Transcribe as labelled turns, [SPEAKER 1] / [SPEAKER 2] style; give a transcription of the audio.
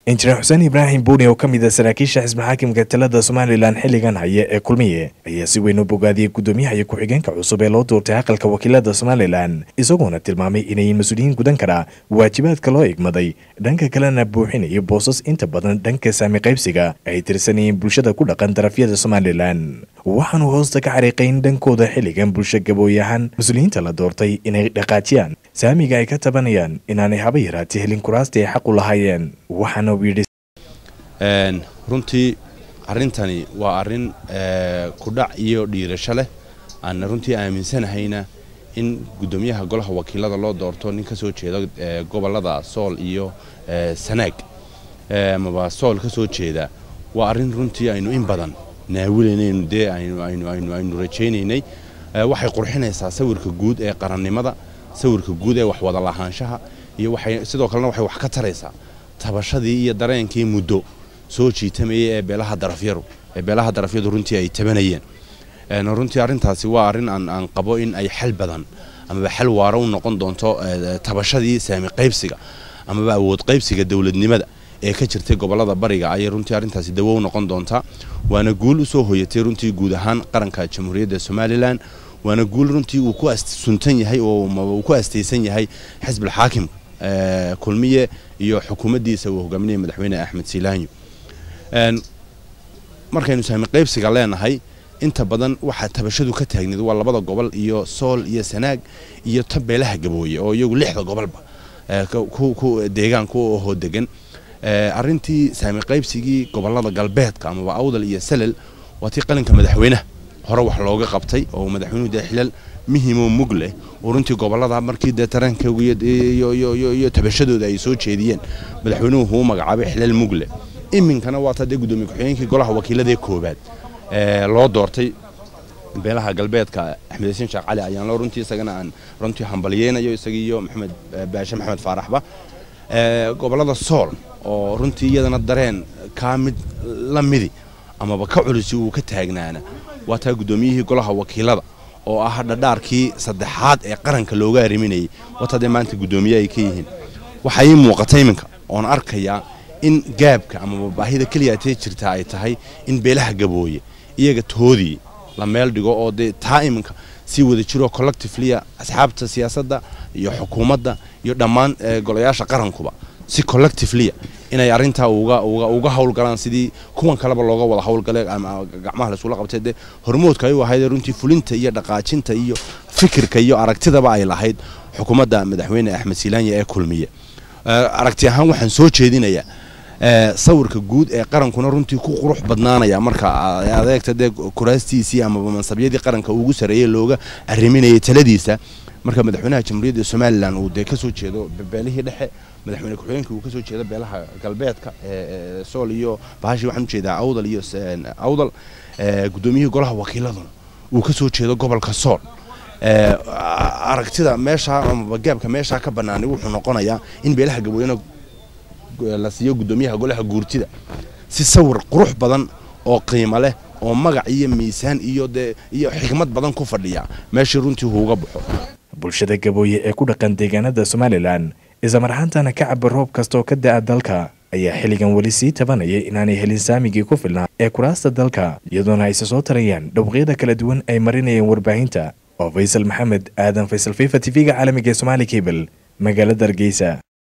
[SPEAKER 1] injineer xuseen ibraahim buuni oo ka mid a saraakiisha xisbi xaakimka talada somalilan xilligan haya ee kulmiye ayaa si weyn u bogaadiyey guddoomiyaha iyo ku-xigeenka cusub ee loo doortay aqalka wakiilada somalilan isagoona tilmaamay inayin mas-uuliyiin gudan kara waajibaadka loo igmaday dhanka kalena buuxinaya boosas inta badan dhanka saami qaybsiga ay tirsanayeen bulshada ku dhaqan darafyada somalilan waxaanu hoosta ka xariiqayn dhankooda xilligan bulsho gabooy ahaan mas-uuliyiinta la doortay inay dhaqaajiyaan saamiga ay ka tabanayaan inaanay haba yaraatay helin kuraasta ay xaq u lahaayeen waxaana uu yidhi
[SPEAKER 2] runtii arrintani waa arrin kudhac iyo dhiirasho leh aan runtii aaminsanahayna in guddoomiyaha golaha wakiilada loo doorto nin ka soo jeeda gobollada sool iyo sanaag amaba sool ka soo jeeda waa arrin runtii aynu in badan naawilaynaynu dee aynu rajaynaynay waxay qurxinaysaa sawirka guud ee qarannimada sawirka guud ee waxwada lahaanshaha iyo waxay sidoo kalena waxay wax ka taraysaa tabashadii iyo dareenkii muddo soo jiitamayay ee beelaha darafyaru ee beelaha darafyadu runtii ay tabanayeen runtii arrintaasi waa arrin aan aan qabo in ay xal badan amaba xal waara u noqon doonto tabashadii saami qaybsiga amaba awood qaybsiga dowladnimada ee ka jirtay gobollada bariga ayay runtii arrintaasi dawo u noqon doontaa waana guul u soo hoyatay runtii guud ahaan qaranka jamhuuriyadda somalilan waana guul runtii uu ku suntan yahay oo uu ku astaysan yahay xisbil xaakimka kulmiye iyo xukuumaddiisa uu hogaaminaya madaxweyne axmed siilaanyo markaynu saami qaybsiga leenahay inta badan waxaa tabashadu ka taagneed waa labada gobol iyo sool iyo sanaag iyo ta beelaha gabooye oo iyagu lixda gobolba deegaan ku ahoo degan arrintii saami qaybsigii gobollada galbeedka amaba awdal iyo salel waa tii qalinka madaxweynaha hore wax looga qabtay oo madaxweynuhu dee xilal muhimoo mug leh oo runtii gobollada markii dee taraankooga iyo tabashadooda ay soo jeediyeen madaxweynuhu uu magacaabay xilal mug leh iminkana waa ta dee guddoomiye ku-xigeenkii golaha wakiiladaee koobaad loo doortay beelaha galbeedka axmed xasiin sheekh cali ayaan loo runtii isagana aan runtii hambalyeynayo isagiiyo maxamed baashe maxamed faaraxba gobollada sool oo runtii iyadana dareen kaa mid la midi amaba ka culisi uu ka taagnaana waa taa guddoomiyihii golaha wakiilada oo ah dhadhaarkii saddexaad ee qaranka looga arriminayay wataa dee maanta guddoomiye ay ka yihiin waxaa ii muuqata iminka oon arkayaa in gaabka amaba baahida keliyaatee jirtaa ay tahay in beelaha gabooye iyaga toodii la meel dhigo oo dee taa iminka sii wada jiroo collectivelia asxaabta siyaasadda iyo xukuumadda iyo dhammaan golayaasha qarankuba si collectivelia inay arrintaa uga howlgalaan sidii kuwan kaleba looga wada howlgale gacmaha laisula qabtay dee hormoodka ay u ahayd runtii fulinta iyo dhaqaajinta iyo fikirka iyo aragtidaba ay lahayd xukuumadda madaxweyne axmed silaanya ee kulmiye aragti ahaan waxaan soo jeedinayaa sawirka guud ee qarankuna runtii ku qurux badnaanaya marka adeegta dee kuraastiisii amaba mansabyadii qaranka ugu sareeyey looga arriminayay taladiisa marka madaxweynaha jamhuuriyadda somalilan uu dee kasoo jeedo beelihii dhexe madaxweyne ku-xigeenka uu kasoo jeedo beelaha galbeedka sool iyo bahashii waxaan ujeedaa awdal iyo awdal guddoomiyihii golaha wakiiladuna uu kasoo jeedo gobolka sool aragtida meeshaa amaba gaabka meeshaa ka banaanay wuxuu noqonayaa in beelaha gabooyena la siiyo guddoomiyaha golaha guurtida si sawir qurux badan oo qiimo leh oo magac iyo miisaan iyo dee iyo xigmad badan ku fadhiya meeshii runtii huuga baxo
[SPEAKER 1] bulshada gabooye ee ku dhaqan deegaanada somalilan islamar ahaantana ka caba roob kastaoo ka da'a dalka ayaa xilligan weli sii tabanaya inaanay helin saamigii ku filnaa ee kuraasta dalka iyadoona ayse soo tarayaan dhawqyada kala duwan ay marinayeen warbaahinta oo faysal maxamed aadan faysal fifa t v-ga caalamiga ee somaali cable magaalada hargeysa